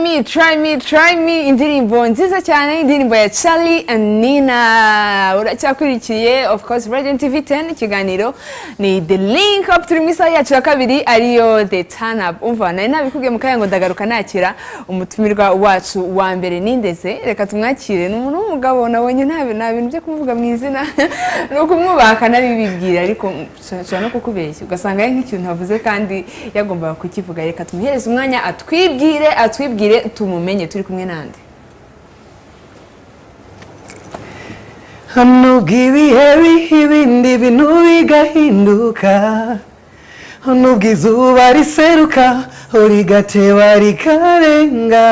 me, try me, try me, indirimbo nziza cyane, indirimbo ya Charlie and Nina. Uracyakurikiye, of course, Radio TV 10, ikiganiro ni The Link Up, turi mu isaha yacu ya kabiri, ariyo The Turn Up. Umva, nari nabikubwiye mu kanya ngo ndagaruka nakira umutumirwa wacu wa mbere nindeze, reka tumwakire, ni umuntu w'umugabo nabonye nta bintu- nta bintu byo kumuvuga mu izina, ni ukumwubaha nabibibwira, ariko nshobora no kukubeshya, ugasanga ari nk'ikintu ntavuze kandi yagombaga kukivuga, reka tumuhereze umwanya atwibwire, atwibwire, tumumenye, turi kumwe nande. nubwo ibihe biha ibindi bintu bigahinduka nubwo izuba riseruka rigateba rikarenga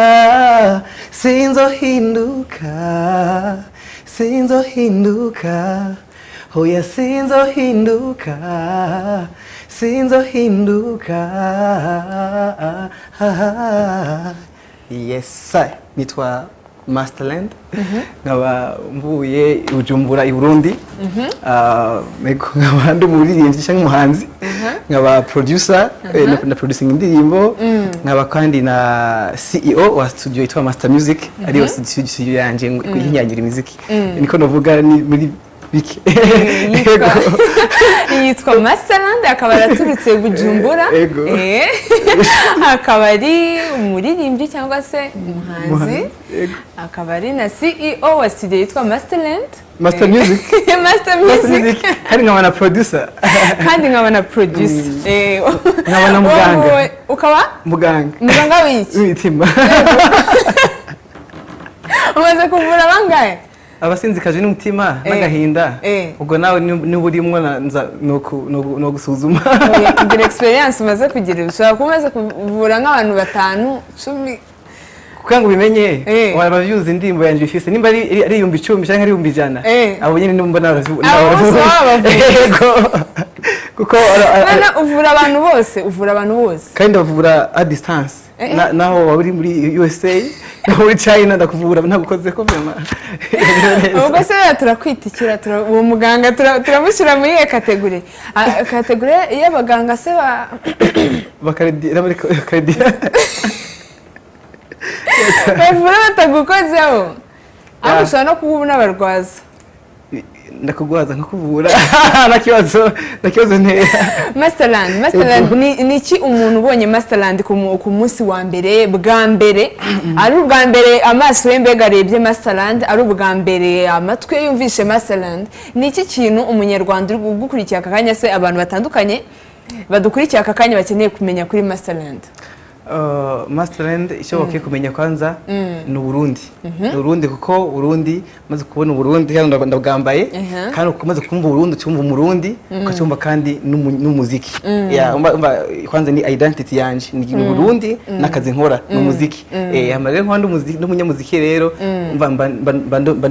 sinzohinduka sinzohinduka hoya sinzohinduka sinzohinduka yes sir. nitwa Masterland nkaba mvuye i Bujumbura i Burundi Ah, ego, nkaba ndi umuririmbyi cyangwa umuhanzi nkaba producer eh, na- na producing indirimbo nkaba kandi na CEO wa studio yitwa Master Music ariyo studio studio yanjye yinyangira imiziki niko navuga ni muri bike Yitwa- yitwa masterland akaba araturutse bujumbura Ego. Eh, akaba ari umuririmbyi cyangwa se umuhanzi Umuhanzi, ego. akaba ari na ceo wa studio yitwa masterland Master Eh, Music master Master music Music kandi nkaba na producer kandi nkaba na producer Eh, nkaba na muganga. wowe ukaba muganga muganga w'iki w'imitima umaze kuvura bangahe abasinzikajwe n'umutima Eh, n'agahinda eh. ubwo nawe nib- niba urimo na- nza ni uku- ni uku- ni ugusuzuma Oya, kugira experience umaze kugira ushobora kuba umaze kuvura nk'abantu batanu cumi kuko ngo ubimenye Eh. abantu babyuzi indirimbo yanjye ifise nimba ari ari- ari ibihumbi icumi cyangwa ari ibihumbi ijana Eh. abo nyine nimba Abo naravu- bose narabavuye. baba bavuye. Yego. kuko ara- ara- Bana uvura abantu bose uvura abantu bose kandi bavura a distance Eh, eh. Na- naho waba uri muri USA naho muri China ndakuvura ntagukoze ko vema ubwo se rero turakwitikira tura- uwo muganga tura- turamushyira muri iyo kategori Ah, kategori y'abaganga se ba bakaredi muri karedi bavura batagukozeho ariko ushobora no kuba uba unabarwaza ndakugwaza nkakuvura nta kibazo nta kibazo ntera masterland masterland ni- ni iki umuntu ubonye masterland ku mu- ku munsi wa mbere bwa mbere ari ubwa mbere amaso ye mbega arebye masterland ari ubwa mbere amatwi ye yumvishe masterland ni iki kintu umunyarwanda uri gukurikiye aka kanya se abantu batandukanye badukurikiye aka kanya bakeneye kumenya kuri masterland Uh, Masterland icyo bakwiye kumenya kwanza ni Uburundi ni Uburundi kuko Uburundi maze kubona Uburundi kandi ndab- ndabwambaye Ehe. kandi umaze kumva Uburundi cyumva Umurundi ukacyumva kandi n'umu- n'umuziki Ya, umva- umva, kwanza ni identity yanje ni ni Uburundi n'akazi nkora ni umuziki eh hama rero nkandi umuziki n'umunyamuziki rero umva mba- mba- mba- ndo- mba-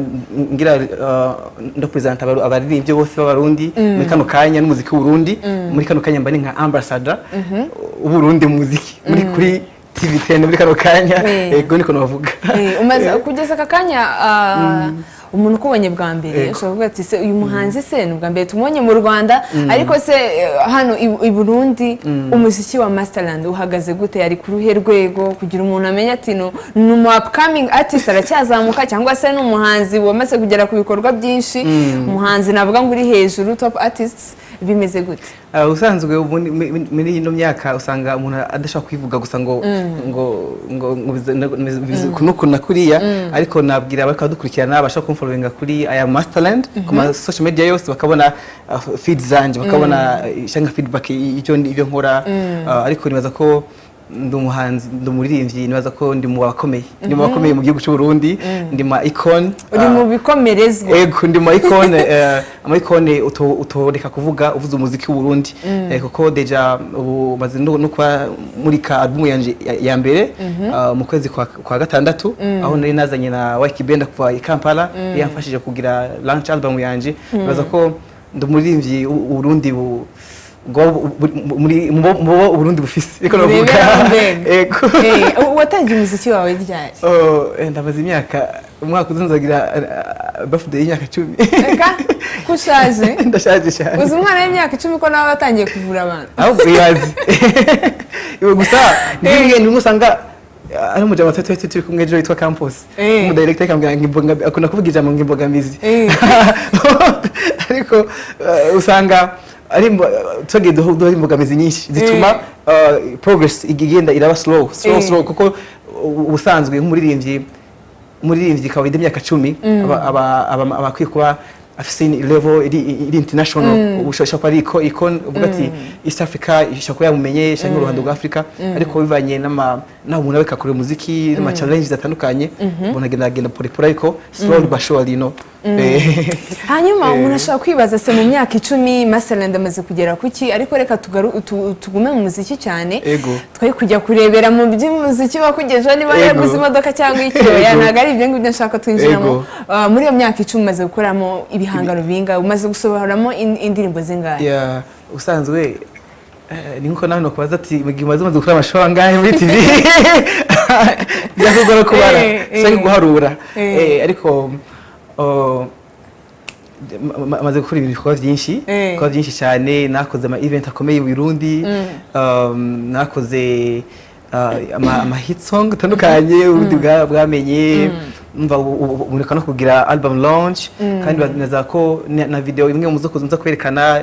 ngira uh, ndo present abaru- abaririmbyi bose b'abarundi muri kano kanya n'umuziki w'Uburundi muri kano kanya mba ni nka ambassador w'Uburundi mu muziki muri kuri TV 10 muri kano kanya Eh. yego niko navuga Eh, umaze kugeza aka kanya ah, umuntu ukubonye bwa mbere ushobora kuvuga ati se uyu muhanzi se ni ubwa mbere tumubonye mu rwanda ariko se eh, hano i- i burundi umuziki wa masterland uhagaze gute ari ku ruhe rwego kugira umuntu amenye ati "No, ni umu upcoming artist aracyazamuka cyangwa se ni umuhanzi wamaze kugera ku bikorwa byinshi umuhanzi navuga ngo uri hejuru top artist bimeze gute Ah, ubusanzwe ubu ni- mi- mi- muri ino myaka usanga umuntu adashobora kwivuga gusa ngo ngo ngo ngo bize- ngo bize- bize- kuno kuna kuriya ariko nabwira abari kudukurikirana bashaka kumfollowinga kuri aya masterland ku ma social media yose bakabona ah, feed zanjye bakabona eh, cyangwa feedback y- y'ibyo ibyo nkora Ah, ariko nibaza ko ndi umuhanzi ndi umuririmbyi nibaza ko ndi mu bakomeye ndi mu bakomeye mu gihugu cy'u Burundi ndi ma icon uri ah, mu bikomerezwa Ego ndi mu icone eh, ama icone uto- utoreka kuvuga uvuze umuziki w'Uburundi Eh, kuko deja ubu maze no no kwa murika album yanje ya- ya mbere ah, mu kwezi kwa, kwa gatandatu aho nari nazanye na Waiki Benda kuva i Kampala yamfashije kugira launch album yanje baza ko ndumuririmbyi u- Uburundi bu ngo bu- bu- muri mu bo- mu bo Uburundi bufise ariko navuga Ureberaho mbega. ego Eh, watangiye umuziki wawe ryari Oh, eh, ndabaza imyaka umwaka uzanzagira eh, birthday y'imyaka cumi reka ko ushaje ndashaje cyane uzi umwana w'imyaka icumi ko nawe batangiye kuvura abantu ahubwo ibaze iwe gusa ntibihe niwe usanga ari umuja bato tuhe turi kumwe ejo witwa campus Eh. umu director akambwira ngo imbogamizi akunda kuvuga ijambo ngo imbogamizi Eh. ariko eh, usanga ari imbo- tugiye duhu- duhura imbogamizi nyinshi zituma eh, progress igenda iraba slow slow Eh. slow kuko ubusanzwe nk'umuririmbyi umuririmbyi ikaba indi myaka cumi aba- aba- aba- aba akwiye kuba afise level iri iri international ubushobora kuba ari iko iko uvuga ati east africa ishobora kuba yamumenye cyangwa uruhando rwa africa ariko bivanye n'ama naho umuntu areka kure umuziki n'ama challenges atandukanye umuntu agenda agenda porepora ariko slowly but surely no Eh, hanyuma Eh. umuntu ashobora kwibaza se mu myaka icumi masterland amaze kugera ku ki ariko reka tugaru- tu- tugume mu muziki cyane Ego. twari kujya kurebera mu by'umuziki wakugejeho niba Ego. yaguze imodoka cyangwa ikiyoya Ego. ntabwo ari ibyo ngibyo nshaka twinjiramo Ego. Ah, muri iyo myaka icumi umaze gukoramo ibihangano bingahe umaze gusohoramo in- indirimbo zingahe ya usanzwe eh, ni nkuko nawe nokubaza ati mu gihe umaze umaze gukora amashusho angahe muri tv byakugora kubara Eh, eh. cyangwa guharura Eh. Eh, ariko oh, ma- ma- ma- maze gukora ibintu bikorwa byinshi Eh. bikorwa byinshi cyane nakoze ama event akomeye i Burundi um, nakoze uh, ama, ama hit song atandukanye ubundi bwa- bwamenye umva ubu- ubu- ubu mureka no kugira album launch kandi bazemeza ko na na video imwe mu zo kuza nza kwerekana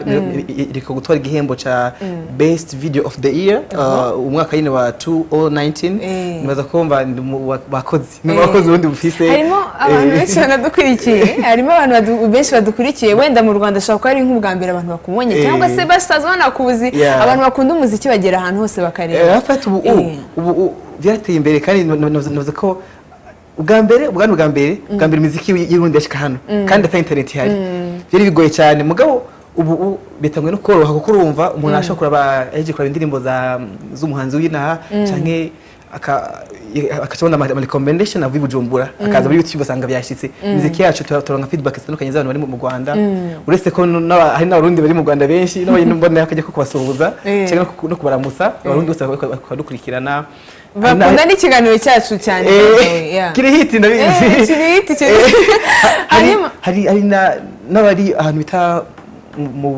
iriko gutwara igihembo ca best video of the year uh, umwaka nyine wa 2019 Eh. nibaza ko mba ndi mu wa- bakozi ni mu Eh. bakozi ubundi bufise harimo abantu Eh. benshi banadukurikiye harimo abantu badu- benshi badukurikiye wenda mu rwanda ashobora kuba ari nk'ubwa mbere abantu bakumubonye Eh. cyangwa se basaza banakuzi Yeah. abantu bakunda umuziki bagera ahantu hose Eh, bakareba rafat ubu Eh. ubu ubu byateye imbere kandi navuze ko ubwa mbere ubwa ni ubwa mbere ubwa mbere imiziki y'irundi yashika hano kandi ata internet ihari byari bigoye cyane mugabo ubu ubu bitangwe no koroha kuko urumva umuntu ashobora kuraba yaje kuraba indirimbo za z'umuhanzi w'inaha canke aka- akacabona ama ama recommendation avuye i Bujumbura akaza muri YouTube asanga byashyitse imiziki yacu tura- turonka feedback zitandukanye z'abantu bari mu- mu Rwanda uretse ko n'aba- hari n'abarundi bari mu Rwanda benshi n'abanyine mbona akajya ko kubasuhuza Eh. canke no ku- no kubaramutsa abarundi bose baka- bakadukurikirana bakunda n'ikiganiro cyacu cyane Eh, kiri hiti Eh, ndabizi kiri hiti, kiri Eh, hiti. hari- Hanyuma- hari hari na- n'abari ahantu bita mu- mu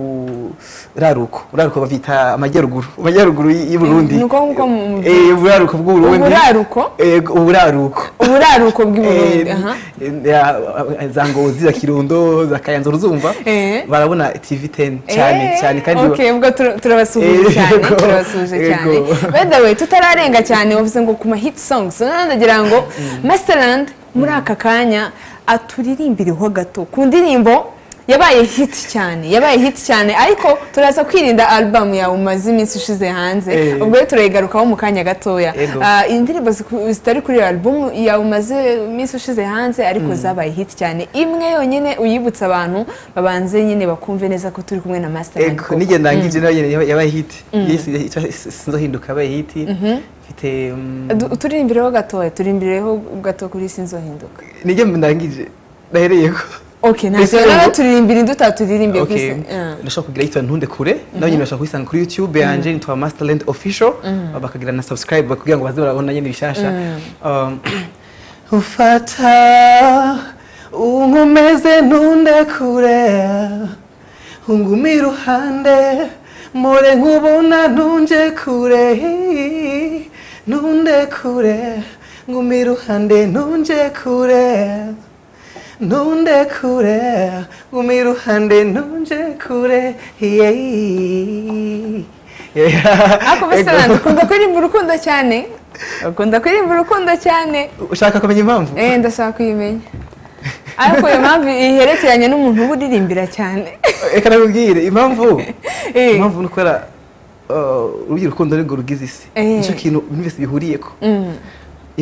raruko raruko bavita amajyaruguru amajyaruguru y'i y'i burundi Eh, nuko nkuko mu- Eh, uburaruko bw'uburundi Uburaruko? Eh, uburaruko uburaruko bw'i Burundi Eh, aha eh, ya- za ngozi za kirundo za kayanza uruzumva Eh. barabona tv 10 cyane Eh, cyane kandi okay, ubwo tura- turabasuhuje Eh, cyane yego, turabasuhuje cyane yego. by the way tutararenga cyane wavuze ngo ku ma hit songs none ndagira ngo masterland muri aka kanya aturirimbiriho gato ku ndirimbo yabaye hit cyane yabaye hit cyane ariko turaza kwirinda album yawe umaze iminsi ushize hanze Eh. ubwo rero turayigarukaho mu kanya gatoya Yego. Ah, indirimbo ziku- zitari kuri iyo album yawe umaze iminsi ushize hanze ariko zabaye hit cyane imwe yonyine uyibutsa abantu babanze nyine bakumve neza ko turi kumwe na master Ego, nige ndangije nayo nyene yaba- yabaye hit Yise- sinzohinduka yabaye hit mfite mm, turimbireho gatoya turimbireho gato kuri sinzohinduka nige ndangije nahereye ko okay Ese ntabwo rero ubu- turirimbira indi utaturimbiye kuri Okay. sin- Ah. ndashobora kugira yitwa ntunde kure nawe nyine bashobora kuyisanga kuri youtube yanje nitwa masterland official bakagira na subscribe kugira ngo baze barabona nyine bishasha Um, ufata unkomeze ntunde kure ungume iruhande mpore nkubona ntunje kure ntunde kure ngume iruhande ntunje kure ntunde kure ngume iruhande ntunje kure yeyi ariko masterland ukunda kuririmba urukundo cyane ukunda kuririmba urukundo cyane ushaka kumenya impamvu eh ndashaka kuyimenya ariko iyo mpamvu iherekeranye n'umuntu uba uririmbira cyane reka nakubwire impamvu Eh. impamvu ni ukubera uh, urugi urukundo nirwo rugize isi Eh. nicyo kintu ibintu byose bihuriyeko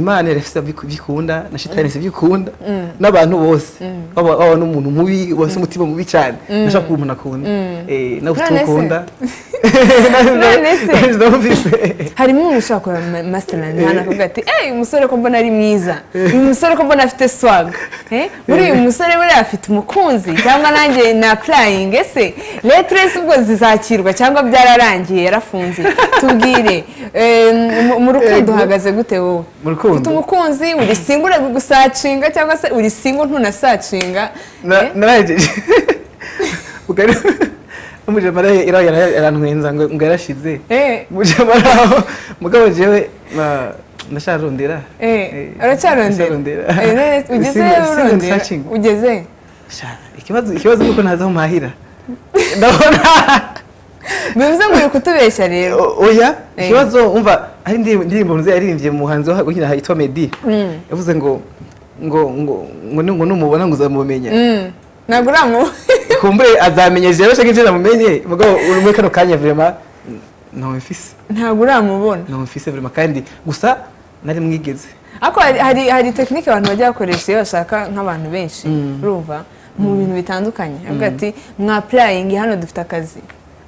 imana irafite bikunda na shitani si bikunda n'abantu bose waba waba n'umuntu mubi wese umutima mubi cyane nashaka kuba umuntu akunda Eh, nawe ufite None uwo se? ukunda None se? ndamvise harimo umuntu ushobora kureba ma- masterland hano akavuga ati eee umusore ko mbona ari mwiza uyu musore ko mbona afite swag Eh, muri uyu musore buriya afite umukunzi cyangwa nanjye na apurayingi ese letiresi ubwo zizakirwa cyangwa byararangiye yarafunze tubwire eh, mu- mu rukundo Ego. uhagaze gute wowe Mu rukundo? ufite umukunzi uri singo gusacinga cyangwa se uri singo ntunasacinga Na- Eh, narayegeje ubwo umujamara yarantwenza ngo ngo yarashize eh, mujamara aho mugabo jewe ma- ndasharondera Eh, uracyarondera Eh, none ugeze urondera ugeze ikibazo ikibazo nuko ntazi aho mpahira ndabona bivuze ngo uri kutubeshya rero O- oya ikibazo umva hari indi- indirimbo nziza yaririmbye mu muhanzi wa- ukina yitwa Meddy yavuze ngo ngo ngo ngo ni- ngo numubona ngo uzamumenya Mm, ntabwo uramu kumbure azamenya rero shaka ibyo namumenye mugabo uri muri kano kanya vrema ntamufise ntabwo uramubona ntamufise vrema kandi gusa nari mwigeze ariko hari- hari hari tekinike abantu bajya bakoresha iyo bashaka nk'abantu benshi urumva mu bintu bitandukanye avuga ati mwapurayingi hano dufite akazi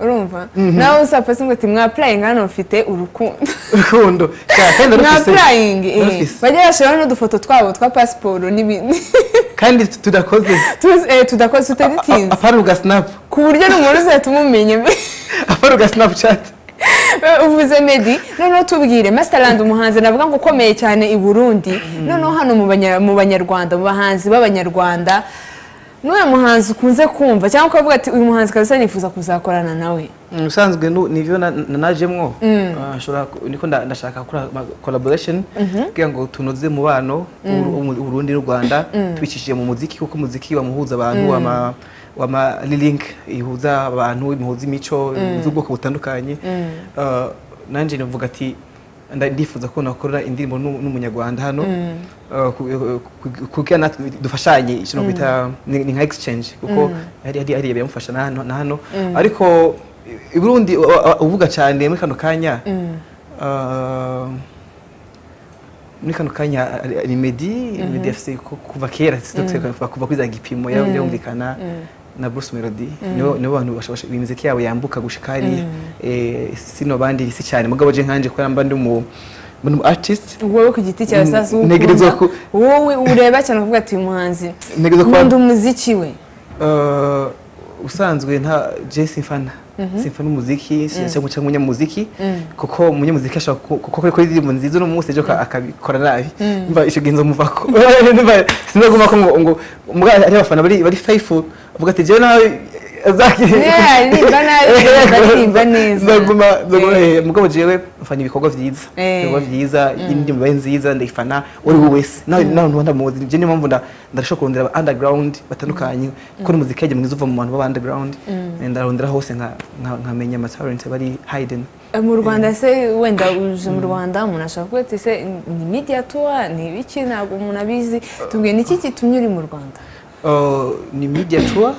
urumva nawe usapasi ngo ati mwapurayingi hano mfite urukundo urukundo Ka- kandi narufise. mwapurayingi eh. Narufise. bajya bashyiraho n'udufoto twabo twa pasiporo n'ibindi kandi tu- tudakoze Tu- eh, tudakoze A- tutabitinze apana ugasinapu ku buryo n'umuntu uzahita umumenya apana ugasinapcati uvuze medi noneho tubwire masitarandi umuhanzi navuga ngo ukomeye cyane i burundi noneho hano mu banya- mu banyarwanda mu bahanzi b'abanyarwanda n'uyu muhanzi ukunze kumva cyangwa ukavuga ati uyu muhanzi kabisa nifuza kuzakorana nawe ubusanzwe nu- ni ibyo na- na- najemwo Ah, nshobora ku- niko nda- ndashaka gukora collaboration kugira ngo tunoze umubano w'u- w'u- uburundi n'u rwanda tubicishije mu muziki kuko umuziki wamuhuza abantu wama wama link ihuza abantu imuhuza imico z'ubwoko butandukanye Ah, nanjye navuga ati nda- ndifuza ko nakora indirimbo n'u- n'umunyarwanda hano Ah, ku- ku- ku- kugira natwe dufashanye ikintu bita ni ni nka exchange kuko hari hari hari yamufasha na hano na hano ariko i- i Burundi u- u- uvuga cyane muri kano kanya ah, muri kano kanya ari- ari Meddy Meddy afise ku- kuva kera sitokse kuva kuri za gipimo yawe yumvikana na Bruce Melody nibo nibo bantu bashobora imiziki yabo yambuka gushika hariya Eh, sino bandi si cyane mugabo je nkanje ko yamba ndi mu ndi mu artist wowe ku giti cyawe Mm, sasa ntegerezwa ukunda ku- wowe ureba cyane ukavuga ati uyu muhanzi Ntegerezwa kuba- nkunda umuziki we Eh, usanzwe nta je simfana simfana umuziki cyangwa cyangwa umunyamuziki kuko umunyamuziki ashobora ku- kuko kuri kuri indirimbo nziza n'umunsi ejo ka- akabikora nabi mva icyo gihe nzomuvako Numva sinzaguma ko ngo ngo muga ari abafana bari bari faithful avuga ati jewe nawe azakiri Yeah, aririmba nabi, aririmba neza. nzaguma nzaguma Eh. eh, mugabo jewe mfanya ibikorwa vyiza Eh. ibikorwa vyiza indirimbo ibaye nziza ndayifana uri we wese nawe nawe ntuba ndamuzi je niyo mpamvu nda- ndashaka kurondera aba underground batandukanye kuko n'umuziki yagiye mwiza uva mu bantu b'aba underground Eh, ndarondera hose nka- nka- nkamenya ama talent bari hidden Eh, mu rwanda se wenda uje mu rwanda umuntu ashobora kuba ati se ni media tour ni ibiki ntabwo umuntu abizi tubwiye ni iki gitumye uri mu rwanda Uh, ni media tour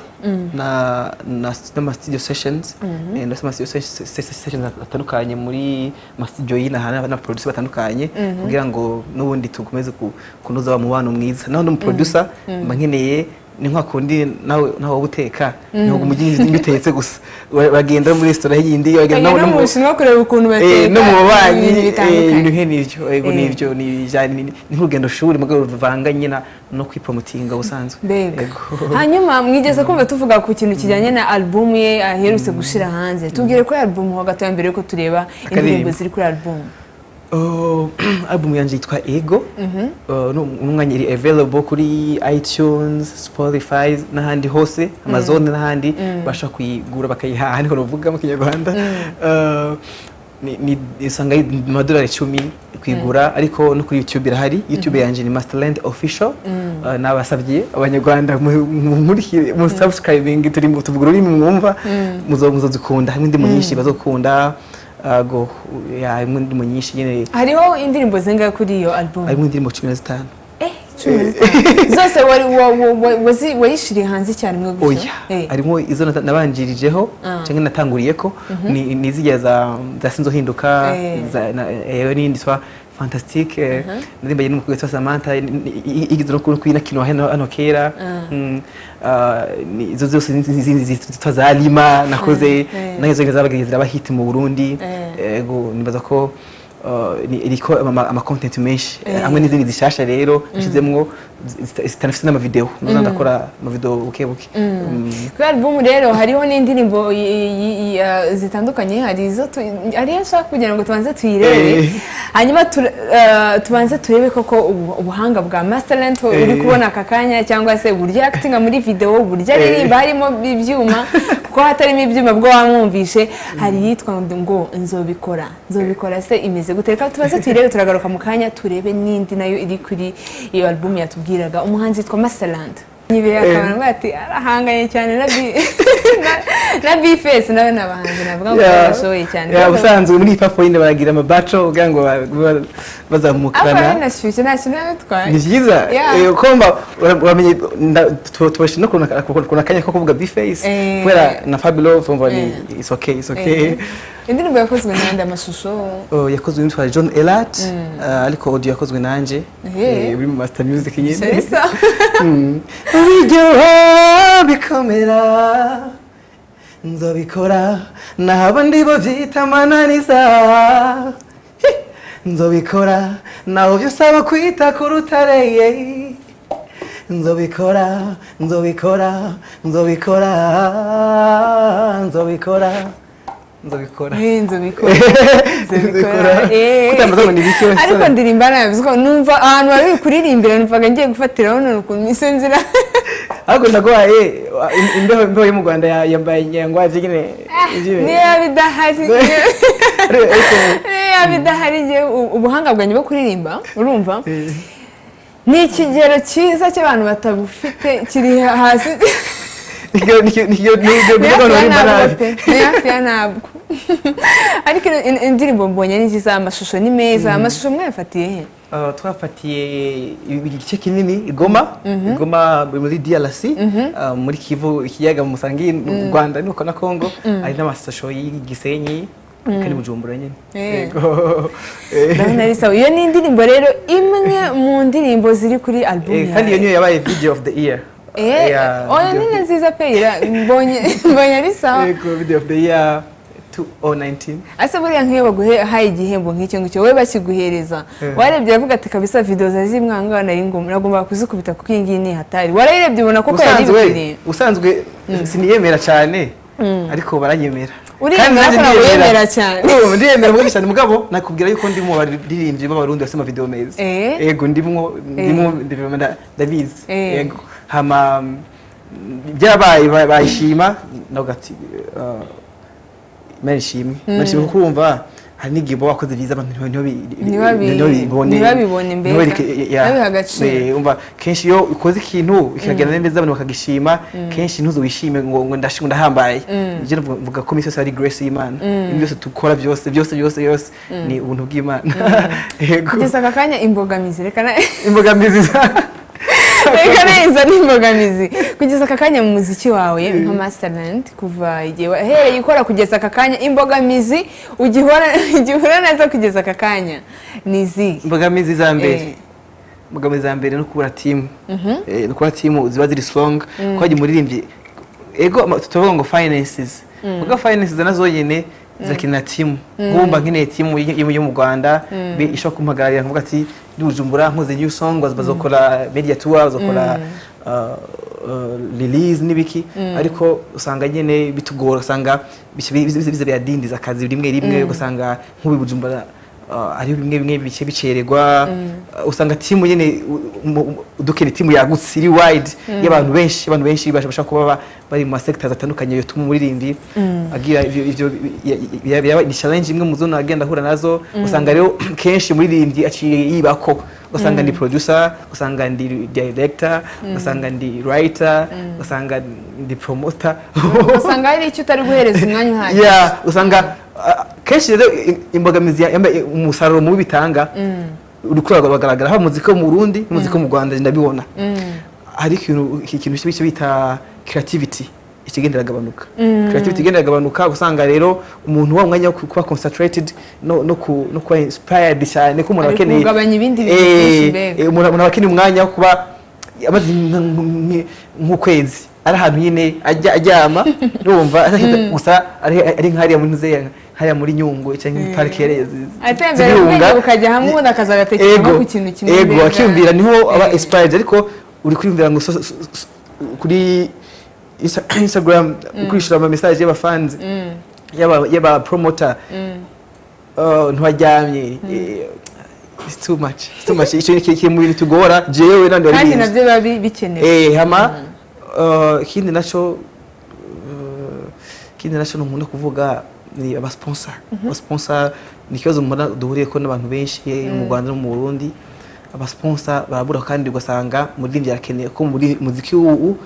na na n'ama studio sessions eh, ndetse ama studio se- se- se- sessions atandukanye muri ama studio y'ina hana na producer batandukanye kugira ngo n'ubundi tukomeze ku- kunoza wa mubano mwiza naho no mu producer mba nkeneye ni nka kundi nawe nawe wowe uteka ntabwo umujyi ibyo utetse gusa Ura- uragenda muri resitora y'indi uragenda Bagenda no mu mu- bushinwa kureba ukuntu Eh, bateka no mu babanyi ibintu eh, bitandukanye ibihe nivyo yego Eh. nivyo ni bijanye ni ni nk'urugendo shuri mugabo ruvanganye na no kwipromotinga ubusanzwe mbega Yego. hanyuma mwigeze kumva tuvuga ku kintu kijyanye na alubumu ye aherutse gushira hanze tubwire kuri alubumu ho gato ya mbere yuko tureba indirimbo Akaririmbo. ziri kuri alubumu Oh, album yanje yitwa ego Uh, no- umwanya iri available kuri itunes spotify n'ahandi hose amazone n'ahandi basha kuyigura bakayihaha niho navuga mu kinyarwanda Uh, ni- ni usanga ari amadolari icumi kuyigura ariko no kuri youtube irahari youtube yanjye ni masterland official Uh, nabasabye abanyarwanda mu- mu- muri- mu subscribing turi mu tuvuga ururimi mwumva muzo muzozikunda hamwe indimu nyinshi bazokunda Uh, go ya imwe indimu nyinshi nyine hariho indirimbo zingahe kuri iyo alubumu harimo indirimbo cumi na zitanu eh cumi na zitanu. zose wari- wa- wa- wa- wazi- wayishiriye hanze cyane mwe oya gusa Eh. harimo izo nata- nabanjirijeho Ah. cyangwa natanguriye ko ni ni zirya za za sinzohinduka Eh. za- na- eh, n'iyindi twa fantastique eh, narimbanye n'umukobwa witwa samantha i- i- i- igeze no ku- no kuyinakino hano hano kera Mm, ah, ni- izo zose ni- ni- ni- zitwa za lima nakoze Eh. nazo zabaga ziraba hit mu burundi Eh. yego nibaza ko ah, ni- iriko ama- ama content menshi Eh. hamwe n'izindi zishasha rero nshizemwo zita- zitanafise n'amavideo noza ndakora amavideo buke buke Mm. kuri alubumu rero hariho n'indirimbo i- i- i- ah, zitandukanye hari izo tu- hari iyo nshaka kugira ngo tubanze tuyirebe Eh. hanyuma tur- ah, tubanze turebe koko ubu- ubuhanga bwa masterland uri Eh. kubona aka kanya cyangwa se uburyo yakitinga muri videwo uburyo aririmba harimo ibyuma kuko ko hatarimo ibyuma bwo wamwumvishe hari iyitwa ngo nzobikora nzobikora se imeze gute reka tubaze tuyirebe turagaruka mu kanya turebe n'indi nayo iri kuri iyo album yatubwiraga umuhanzi yitwa masalanda nyibera akabona ngo ati arahanganye cyane na bi na- na bifesi nawe ni abahanzi navuga ngo barashoboye cyane Ya, ubusanzwe muri hip hop nyine baragira amabaco kugira ngo ba- ba- ariko bazamukana rero nashyushye nta kintu yatwaye ni byiza Yeah. Eh, kumva ura- uramenye nda- tu- tubashije no kuna- kuna kuna akanya ko kuvuga bface Eh. kubera na fabilo kumva ni it's okay it's okay indirimbo yakozwe n'andi amashusho Oh, yakozwe n'uwitwa john elat ariko audio yakozwe nanjye Eh. Eh, buri mu master music nyine sharisa Mm. biryoha bikomera nzobikora nabo ndibo byita amananiza Hi! nzobikora naho byo usaba kwita ku rutare ye. nzobikora nzobikora nzobikora nzobikora nzobikora nzobikora Nzobikora. Kutambaza ngo ni bike wese. ariko ndirimba nabivuze ko numva ahantu wari uri kuririmbira numvaga ngiye gufatiraho none ukuntu mise nzira ahubwo naguhaye wa- im- imbeho imbeho yo mu rwanda ya- yambaye nyangwaje nyine iby'ibi. niyo yaba idahari niyo- Ariko- ariko- niyo yaba idahari njye u- ubuhanga bwanjye bwo kuririmba urumva ni ikigero cyiza cy'abantu batagufite kiri hasi Nikyo- nikyo- nikyo- nikyo- ni nikyo hafi ya rimba ntabwo nabi. pe ni hafi ya ntabwo ariko ino- in- indirimbo mbonye ni nziza amashusho ni meza amashusho mwayafatiye he Uh, twafatiye igice kinini igoma igoma muri drc uh, muri kivu ikiyaga musangiye u rwanda nuko na congo hari n'amasosho y'igisenyi kandi bujumbura nyine Eh. Yego. Eh, ndabona ari sawa iyo ni indirimbo rero imwe mu ndirimbo ziri kuri album eh, kandi iyo niyo yabaye video of the year Eh, Yeah, oya video ni of na the- nziza pe ira- mbonye mbonye ari sawa Yego, video of the year 2019 ase buriya nk'iyo baguhaye igihembo nk'icyo ngicyo wowe bakiguhereza Eh. warebye aravuga ati kabisa videwo zari zimwanga nari ngombwa nagomba kuzikubita kuko iyi ngiyi ni hatari warayirebye ubona koko yari usanzwe bikwiriye usanzwe siniyemera cyane ariko baranyemera Uriyemera Kandi nanjye ko nawe ndiyemera. wiyemera cyane. Urumva, ndiyemera mwinshi cyane mugabo nakubwira yuko ndimo abaririmbyi b'abarundi basema video meza Eh. yego ndimo ndimo ndabimenya, nda- ndabizi Eh. yego hama mm, byabaye ba- bayishima navuga ati uh, imana ishimwe imana ishimwe kuko urumva hari n'igihe uba wakoze byiza abantu ntibabi- Ntibabi- ntibabibone ntibabibone mbega. ntibabereke- ya- Ntibabihe agaciro. Eh, umva kenshi iyo ukoze ikintu kikagenda neza abantu bakagishima kenshi ntuzubishime ngo ngo ndashi- ndahambaye njye mvuga- mvuga ko iminsi yose ari grace y'imana ibintu byose dukora byose byose byose byose ni ubuntu bw'imana yego kugeza aka kanya imbogamizi reka na imbogamizi za reka neza n'imbogamizi kugeza aka kanya mu muziki wawe nka masterland kuva igihe wahereye ukora kugeza aka kanya imbogamizi ugihora igihura nazo kugeza aka kanya ni izihe imbogamizi za Eh. mbere imbogamizi za mbere no kubura timu Eh, no kubura timu ziba ziri strong ko wagiye umuririmbyi ego ama- turavuga ngo finances kuko finances nazo nyine zirakenera timu nk'ubumba nkeneye timu y- y- yo mu rwanda be- ishobora kumpagararira nkavuga ati ndi bujumbura nkoze new song baz- bazokora media tour bazokora uh, uh, release n'ibiki ariko usanga nyine bitugora usanga biza biza- biza biradindiza akazi rimwe rimwe ugasanga nk'ubu i bujumbura Ah, hariho bimwe bimwe bice bicererwa Ah, usanga timu nyine u- mu- mu- dukeneye timu yagutse iri wide y'abantu benshi abantu benshi basha- bashobora kuba ba- bari mu masekita atandukanye bituma umuririmbyi agira ibyo ibyo ya- ya- yaba ni challenge imwe mu zo agenda ahura nazo usanga rero kenshi umuririmbyi aciye yibako ugasanga ndi producer ugasanga ndi director ugasanga ndi writer ugasanga ndi promoter usanga hari icyo utari guhereza umwanya uhagije ya usanga ah, kenshi rero i- imbogamizi ya- yambaye umusaruro mubi bitanga urukura ruragaragara haba muzika wo mu Burundi muzika wo mu Rwanda ndabibona hari ikintu ikintu cyo bita creativity ikigenda iragabanuka creativity igenda iragabanuka usanga rero umuntu wa mwanya wo kuba concentrated no no ku- no kuba inspired cyane ko umuntu Ari akeneye kugabanya ibindi bintu Eh, byinshi mbega. eh, umuntu umuntu aba akeneye umwanya wo kuba amaze nk- nk- nk- nk'ukwezi ari ahantu nyine ajya aryama urumva adafite gusa ari ari nk'ariya muri Nzeya hariya muri Nyungwe cyangwa muri parike atembera ubwenge bukajya hamwe ubundi akaza agatekereza ku kintu kimwe ego mbega. akiyumvira niho aba Eh. inspired ariko uri kwiyumvira ngo so- so- so- kuri Insta- Instagram ukurishura ama message y'abafanzi y'aba y'aba promoter Oh, ntiwaryamye Eh, it's too much it's too much icyo ni kiri mu bintu tugora jewe nandi wari kandi bizi. nabyo biba bi- bikenewe eh hama uh, ikindi nacyo uh, ikindi nashino nkunda kuvuga ni abasponsa abasponsa ni ikibazo mbona duhuriyeko n'abantu benshi mu rwanda no mu burundi abasponsa barabura kandi ugasanga muri byakeneye ko muri muziki w'ubu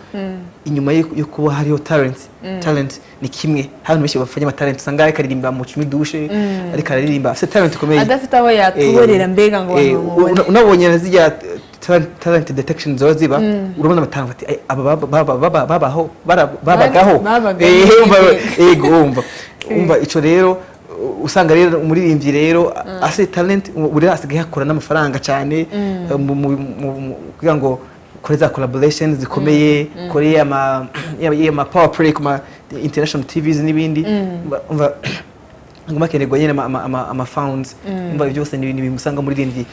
inyuma yo- yo kuba hariho talent talent ni kimwe hari abantu benshi bafite amatalent usanga ariko aririmba mu cumi dushe ariko araririmba afite talent ikomeye adafite aho yatuborera mbega ngo Eh, abantu bamubone una- unabonye na zirya eh, talent- talent detection ziba ziba urabona batanga bati "Ai, aba baba- baba- baba- babaho bara- babagaho babaga Eh, muri umva- iteka. yego wumva wumva icyo rero u- usanga rero umuririmbyi rero afite talent u- buri wese asigaye hakura n'amafaranga cyane eh, mu- mu- mu- mu- kugira ngo kore za collaboration zikomeye kore ama ya- ya ma power play kuma international tvs n'ibindi Umva- umva ngoma kenerwa nyine ama- ama- ama- ama funds umva ibyo byose ni ibintu bimusanga muri rindi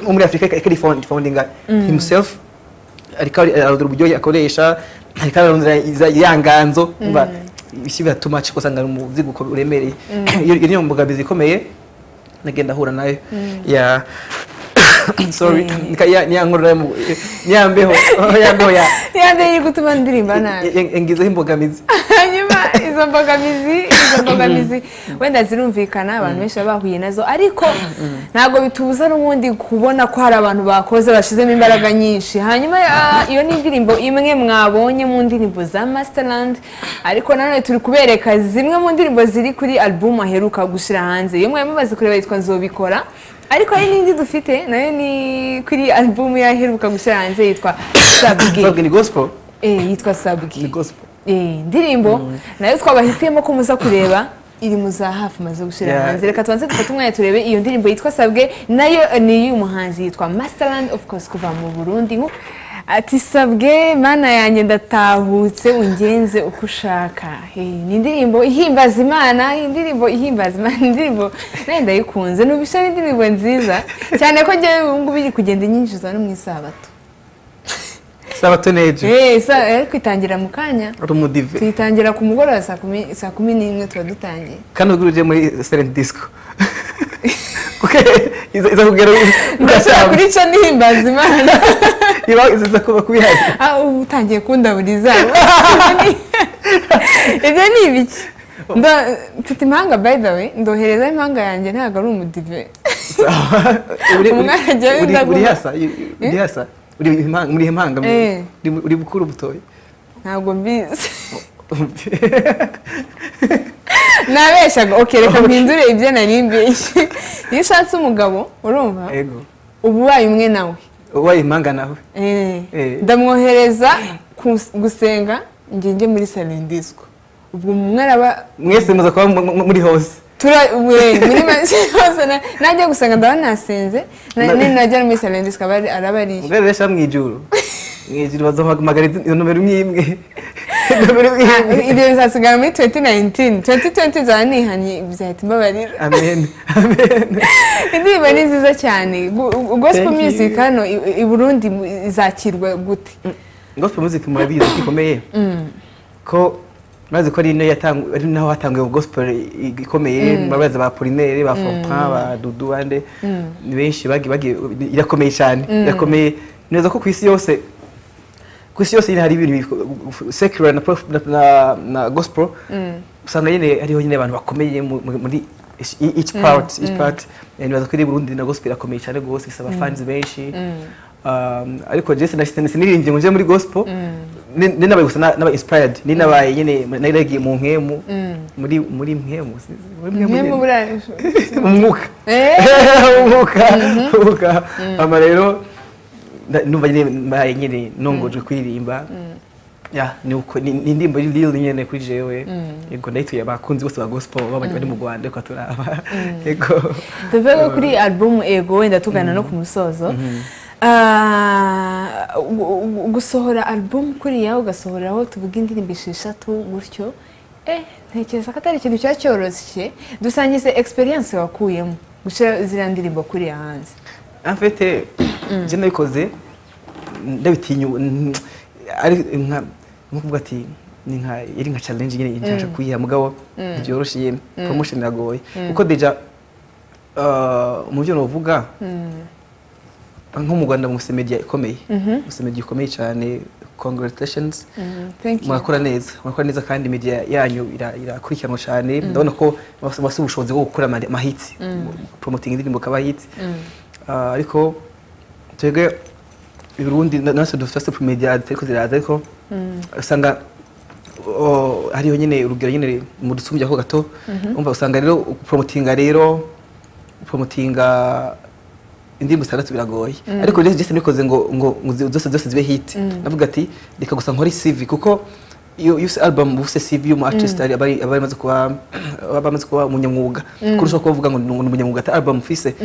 wo muri afurika ikari foundinga himself ariko ari- ararondera uburyo akoresha ariko ararondera iza- ya nganzo umva ibiki biratuma cyo usanga ari umuzigo uko uremereye iyo iyo niyo mbogamizi ikomeye nagenda ahura nayo ya sorry Eh. nika- ya- niya nkorora yo mu- niya mbeho ya mbeho ya ya mbere iri gutuma ndirimba nabi ya- ya- ngizeho imbogamizi hanyuma izo mbogamizi izo mbogamizi wenda zirumvikana abantu benshi baba bahuye nazo ariko ntabwo bitubuza n'ubundi kubona ko hari abantu bakoze bashyizemo imbaraga nyinshi hanyuma ah, iyo ni indirimbo imwe mwabonye mu ndirimbo za masterland ariko nanone turi kubereka zimwe mu ndirimbo ziri kuri album aheruka gushyira hanze iyo mwari mumaze kureba yitwa nzobikora ariko hari n'indi dufite nayo ni kuri album yaheruka gushyira hanze yitwa Sabwe sabwe ni gospel Eh, yitwa sabwe ni gospel Eh, indirimbo nayo twabahitiyemo ko muza kureba iri mu za hafi maze gushyira Yeah. hanze reka tubanze dufate umwanya turebe iyo ndirimbo yitwa sabwe nayo eh, ni iy'uyu muhanzi yitwa masterland of course kuva mu burundi Nku- ati sabwe mana yanjye ndatahutse ungenze uko ushaka Eh, ni indirimbo ihimbaza imana indirimbo ihimbaza imana indirimbo nayo ndayikunze n'ubisha indirimbo nziza cyane ko njyewe ubu ngubu iri kugenda inyinjiza no mu isabato sabato neje Eh, sa- eh, kwitangira mu kanya rumudive tuyitangira ku mugoroba saa kumi- saa kumi n'imwe tuba dutangiye kandi ubwo uje muri silent disco kuko iza iza kugera ndashaka ugashyira kuri cyo nihimbaza imana iba iza kuba kubihari Ah, ubu utangiye kundaburiza ibyo ni ibiki Ndo- mfite impanga by the way ndohereza impanga yanjye ntabwo ari umudive uri Umwana ajya uri- yenda uri guha- hasa uri- uri hasa uri impanga muri impanga Eh. uri uri bukuru butoya ntabwo mbizi nabeshaga ok reka mpindure ibyo nari mbeshye iyo ushatse umugabo urumva ego uba ubaye umwe nawe ubaye impanga nawe Eh, Eh. ndamwohereza kus- gusenga njye njye muri salendisco ubwo umwe araba mwese muza kuba mu- mu- muri hose tura- we, muri make hose na- najya gusenga ndaba nasenze na- Na- ni najya no muri salendisco araba ari ubwo rero shyira mu ijuru mu ijuru bazahamagara izi- izo nomero imwe imwe nomero imwe Ah, imwe ibyo bizasigara muri 2019 2020 nzaba nihanye bizahita imbabarira amen amen indirimbo ni nziza cyane Gu- gu- gospel Thank you. music hano i i Burundi izakirwa gute gospel music murabizi ko ikomeye ko murazi ko ari nayo yatangu- ari naho hatanguye gospel i- ikomeye murabazi ba Apollinaire ba Fompin ba Dudu bande ni benshi bagiye bagiye irakomeye cyane irakomeye neza ko ku isi yose ku isi yose nyine hari ibintu bif- secular na, prof- na, na, na gospel usanga nyine hariho nyine abantu bakomeye mu- mu- muri each- each part each part Eh, nibaza ko iri Burundi na gospel irakomeye cyane rwose isaba fans benshi Um, ariko Jesse na Sitani siniririmbye ngo nje muri gospel ni- ni nabaye gusa na- naba inspired ni nabaye nyine naragiye mu nkemu muri muri nkemu sinzi, muri mwe mu nyine. burayi umwuka Eh. umwuka umwuka ama rero nda- numva nyine mbaye nyine nongojwe kuririmba ya ni uko ni ni indirimbo iri real nyine kuri jewe yego ndayituye abakunzi bose ba gospel baba bari mu Rwanda ko turaba yego tuve ko kuri album ego wenda tugana no ku musozo Ah, gu- gu- gusohora album kuriya ugasohoreraho tuvuga indirimbo esheshatu gutyo eh ntekereza ko atari ikintu cyari cyoroshye dusangize experience wakuyemo gushyira ziriya ndirimbo kuriya hanze afite je nabikoze ndabitinyu n- ari nka nko kuvuga ati ni nka iri nka challenge nyine nshaka kuyiha mugabo byoroshye yemwe promotion iragoye kuko deja uh, mu byo navuga nko mu Rwanda mu media ikomeye gusa media ikomeye cyane congratulations thank you murakora neza murakora neza kandi media yanyu ira- irakurikiranwa cyane ndabona ko bafite bafite ubushobozi bwo gukora ama- amahitsi promoting indirimbo kaba hits Ah, ariko twebwe i Burundi na- natwe dufite super media ziriko ziraza ariko usanga o- hariho nyine urugero nyine mudusumbya ho gato umva usanga rero promotinga rero promotinga indirimbo zitandatu biragoye ariko rero Jason nikoze ngo ngo ngo zi- zose zose zibe hit navuga ati reka gusa nkore CV kuko iyo iyo use album ubu se CV y'umu artist ari- aba ari- aba amaze kuba aba amaze kuba umunyamwuga kurusha ko bavuga ngo ni ni umunyamwuga ati album fise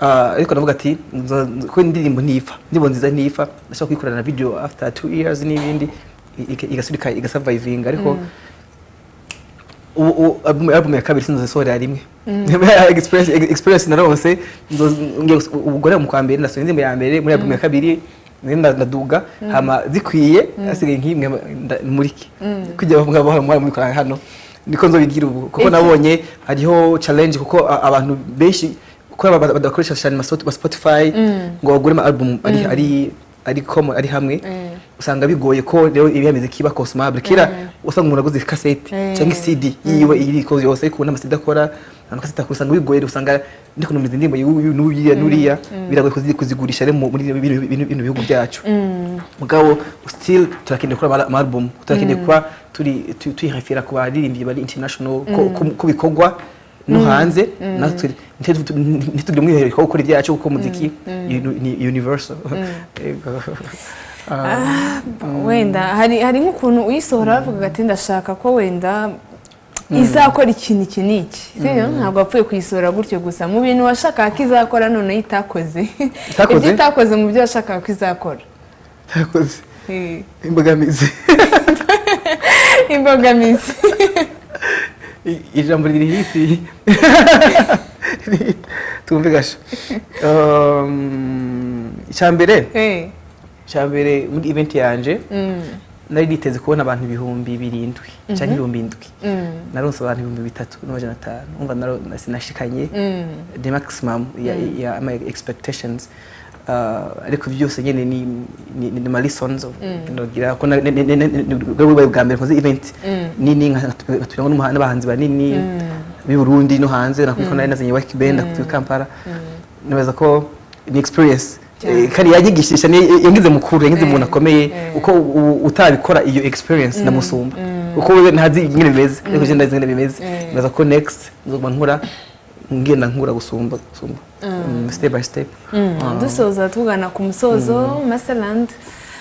Ah, ariko navuga ati nza- nza- ko indirimbo ntifa indirimbo nziza ntifa ndashaka kuyikorana na video after two years n'ibindi i- i- igasubika igasurvivinga ariko ubu ubu album album ya kabiri sinzozisohorera rimwe experience experience naronse nzo- ngiye guso- ubwo rero mu kwa mbere nasohoye indirimbo ya mbere muri album ya kabiri nari nda- ndaduga hama zikwiye hasigaye nk'imwe nda- murike kujya bavuga bahora muhora mubikora hano niko nzobigira ubu kuko Ese- nabonye hariho challenge kuko a- abantu benshi kuko aba- bada- badakoresha cyane amasoti- ama Spotify ngo bagure ama album ari ari ari common ari hamwe Mm. usanga bigoye ko rero ibiyameze kiba consumable kira usanga umuntu aguze cassette Eh. cyangwa CD yiwe iri koze yose ariko ubu n'amasida akora amakasita akora usanga bigoye usanga ndi kunumiza indirimbo y'uyu n'uriya n'uriya biragoye kuzi- kuzigurisha rero mu- muri bino- bino bino- bino bihugu byacu mugabo still turakeneye gukora ama- ama album turakeneye kuba turi tu- tuyihafira ku baririmbyi bari international ko ko- ko bikorwa no hanze natwe ntitugire umwiherero wo gukora ibyacu kuko muziki ni- ni universal Yego. Ah. wenda hari hari nk'ukuntu uyisohora bavugaga ati ndashaka ko wenda izakora ikintu iki n'iki sibyo ntabwo wapfuye kuyisohora gutyo gusa mu bintu washakaga ko izakora noneho itakoze Itakoze? ibyo itakoze mu byo washakaga ko izakora Ntakoze. Eh, imbogamizi imbogamizi I- ijambo riri hiti twumve gasha Um, icya mbere Eh, icya mbere muri event yanje mm, nari niteze kubona abantu ibihumbi birindwi cyangwa ibihumbi indwi mm, naronse abantu ibihumbi bitatu n'amajana atanu umva naro- na- sinashikanye mm. the maximum ya, ya my expectations Uh, ariko byose nyine ni ni, ni, ni ma lessons of- ndagira ko na- ne- ne- ne- ne- ni bwabaye bwa mbere nkoze event nini nkaturango n'umuha- n'abahanzi banini b'i Burundi no hanze nakubiko nari nazanye Wack Band nakubiko Kampala nibaza ko ni experience Cyane. Eh, kandi yanyigishisha ni yangize mukuru yangize Eh, umuntu akomeye eh. uko u- utabikora iyo experience ndamusumba uko we ntazi ingene bimeze ariko je ndazi ingene bimeze Eh. nibaza ko next nzoguma nkora ngenda nkura gusumba gusumba Mm, step by step Ah. dusoza tugana ku musozo masterland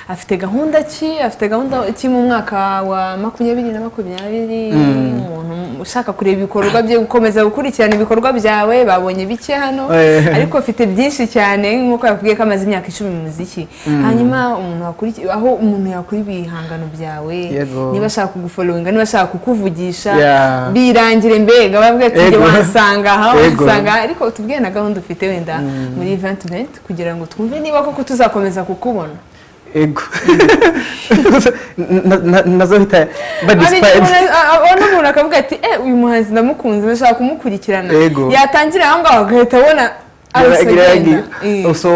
afite gahunda ki afite gahunda ki mu mwaka wa makumyabiri na makumyabiri umuntu ushaka kureba ibikorwa bye gukomeza gukurikirana ibikorwa byawe babonye bike hano Eh. ariko afite byinshi cyane nk'uko yakubwiye ko amaze imyaka icumi mu muziki hanyuma umuntu wakurikiye aho umuntu yakura ibihangano byawe Yego. niba ashaka kugufollowinga niba ashaka kukuvugisha Yeah. birangire mbega bavuga ati njye Yego. wansanga aha Yego. wansanga ariko utubwiye na gahunda ufite wenda muri event event kugira ngo twumve niba koko tuzakomeza kukubona ego Na- na- nazohita ba Hari igihe inspired umuntu- a- a- abona umuntu akavuga ati eh uyu muhanzi ndamukunze ndashaka kumukurikirana Yego. yatangira aho ngaho agahita abona Yara- ahise yaragiye. agenda. Eh. so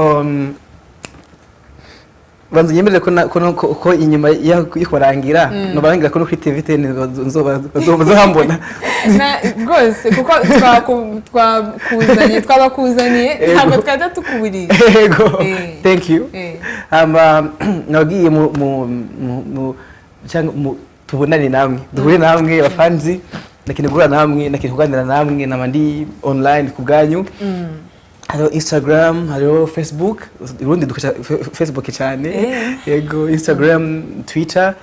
um, banza nyemerere ko na- ko no- ko- ko inyuma ya- yo kurangira nobarangira ko no kuri tv teni bazohambona Na- rwose kuko twaku- twakuzaniye twabakuzaniye Yego. ntabwo twajya tukuburiye ego Eh. thank you Eh. hama nabwiye mu mu mu- mu cyangwa mu tubonane namwe duhure namwe abafanzi nakeneye guhura namwe nakeneye kuganira namwe naba ndi online ku bwanyu hariho instagram hariho facebook urundi dukoresha fe- fe- facebook cyane Eh. yego instagram twitter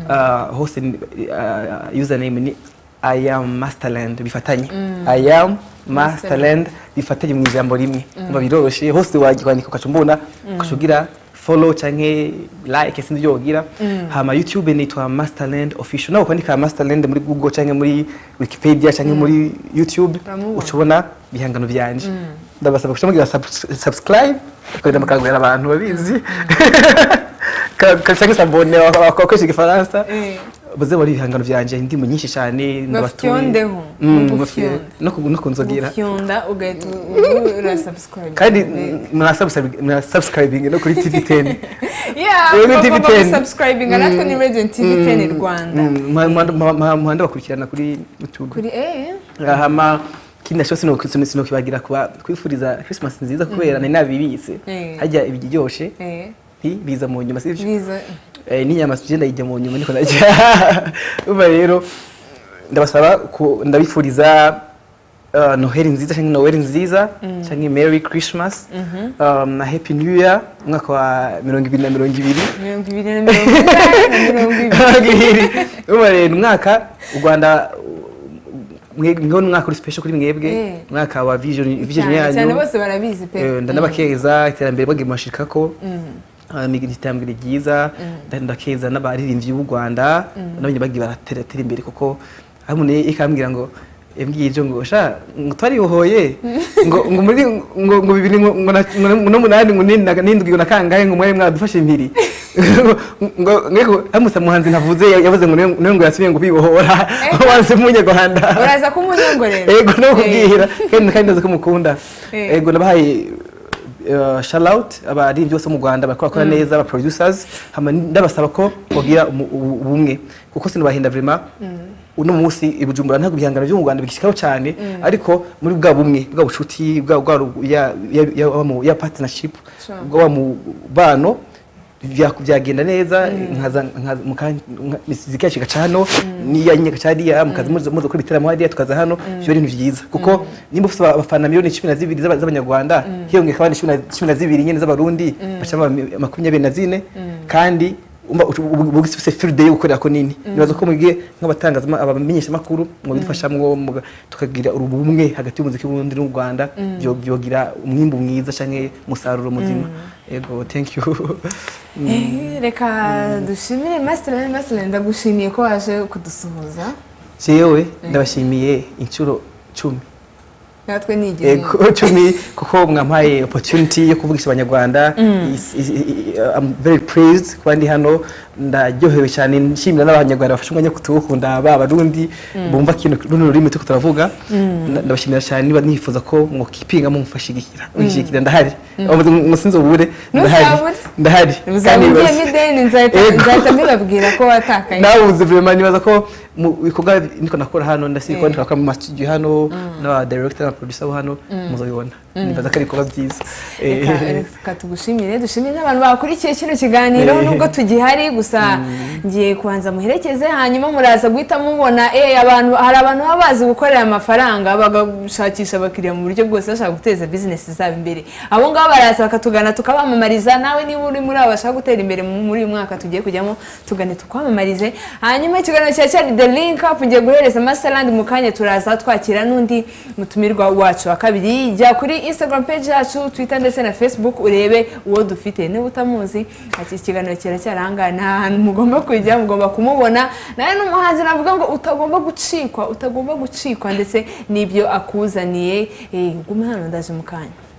uh, hose ni- uh, username ni i am masterland bifatanye i am masterland bifatanye mu ijambo rimwe umva biroroshye hose wagikwandika ukaca umbona ukaca ugira follow canke like sinzi ibyo wogira hama youtube nitwa masterland official nawe kwandika masterland muri google canke muri wikipedia canke muri youtube Uramubona. uca ubona ibihangano byanje ndabasaba kuca mugira sub- subscribe ukarinda mukangurira abantu babizi Ka- ka- canke sabone bakoresha igifaransa Eh. baze bari ibihangano byanje indirimbo nyinshi cyane Bafyondeho. Mm, Bafyonde. bafyonde. no ku- no kunzogera ufyonda ugahita ura subscribe kandi murasubscribing no kuri tv 10 Rero ni TV10. subscribing natwe ni radio tv 10 rwanda muhanda bakurikirana kuri youtube kuri eh hama kindi nasho sino sinokibagira kuba kwifuriza christmas nziza kubera nari nabibitse Eh. hajya ibiryoshye eh nti biza mu nyuma sivyo biza Eh, n'inyama tujye ndayijya mu nyuma niko najya umva rero ndabasaba ku- ndabifuriza uh, noheli nziza cyangwa noheli nziza cyangwa merry christmas um, na happy new year umwaka wa mirongo ibiri na mirongo ibiri mirongo ibiri na mirongo inani na mirongo ibiri mirongo ibiri umva rero umwaka u rwanda mweho n'umwaka uri special kuri mwebwe Eh. umwaka wa vision vision cyane cyane yanyu bose barabizi pe Eh, ndanabakeza iterambere bagenda bashirikako Ah, ni iterambere ryiza ndakeza n'abaririmbyi b'u rwanda nabonye bagiye baratera imbere kuko hamwe ikambwira ngo yambwiye ibyo ngo sha ngo twarihohoye ngo ngo muri ngo ngo bibiri ngo ngo na- ngo na- n'umunani ngo nini na- n'indwi ngo na kangahe ngo mwari mwadufashe impiri ngo ngo hamusa muhanzi ntavuze yavuze ngo niwe niwe ngo yasubiye ngo bibohora wanze munyarwanda uraza kumunyongorera ego no Eh. kubwira kandi kandi ndazi ko mukunda Eh. ego nabahaye uh, shout out abaririmbyi bose bo mu Rwanda bakora kora neza aba producers hama ndabasaba ko bogira umu- ubu- ubumwe kuko sinubahenda vraiment uno munsi ibujumbura ntabwo ibihangano byo mu Rwanda bigishikaho cyane ariko muri bwa bumwe bwa bucuti bwa bwa ru- ya ya- ya- ya- ya partnership Sure. bwa mubano bya- byagenda neza nkaza nkaza- muka- nka- muzika yacu igaca hano n'iya nyine igaca hariya mukaza muza muza gukora ibitaramo hariya tukaza hano ibyo ari ibintu byiza kuko nimba ufite abafana miliyoni cumi na zibiri z'aba- z'abanyarwanda hiyongeye abandi cumi na- cumi na zibiri nyine z'abarundi bacamo ama- makumyabiri na zine kandi umva ucu- ubu- ubu ufite firide yo gukorera ko nini nibaza ko mwebwe nk'abatangaza abamenyeshamakuru mubidufashamwo muga- tukagira ubumwe hagati y'umuziki w'uburundi n'u rwanda byo- byogira umwimbu mwiza cyangwa umusaruro muzima yego thank you Eh, reka dushimire masiteri masiteri ndagushimiye ko waje kudusuhuza jewe ndabashimiye inshuro cumi natwe nigeze yego cumi kuko mwampaye opportunity yo kuvugisha abanyarwanda Is- is- i- I'm very praised kuba ndi hano ndaryohewe cyane nshimira n'abanyarwanda bafashe umwanya wo kutuwukunda ba barundi bumva kintu runo rurimi turiko turavuga Na- ndabashimira cyane niba nifuza ko mwokipinga mumfashigikira mwishigikira ndahari Abavuze ngo ngo sinzobure ndahari Ntuzabure. ndahari kandi uzabugiyemo bose. ideni nzahita Yego. nzahita mbibabwira ko watakaye nabuze vraiment nibaza ko mu bikorwa niko nakora hano ndasize ko ndikora mu studio hano n'aba director na producer bo hano muzabibona nibaza ko ari ibikorwa byiza Eh, Reka- reka tugushimire dushimire n'abantu bakurikiye kino kiganiro Eh. nubwo tugihari gusa ngiye kubanza muherekeze hanyuma muraza guhita mubona eh, abantu hari abantu baba bazi gukorera amafaranga bagashakisha abakiriya mu buryo bwose bashaka guteza bizinesi zabo imbere abo ngabo baraza bakatugana tukabamamariza nawe niba uri muri abo bashaka gutera imbere mu- muri uyu mwaka tugiye kujyamo tugane tukwamamarize hanyuma ikiganiro cya cyari the link up ngiye guhereza masterland mu kanya turaza twakira n'undi mutumirwa wacu wa kabiri jya kuri instagram page yacu twitter ndetse na facebook urebe uwo dufite niba utamuzi iki kiganiro kiracyarangana nta hantu mugomba kujya mugomba kumubona nawe n'umuhanzi navuga ngo utagomba gucikwa utagomba gucikwa ndetse n'ibyo akuzaniye Eh, gume hano ndaje mu kanya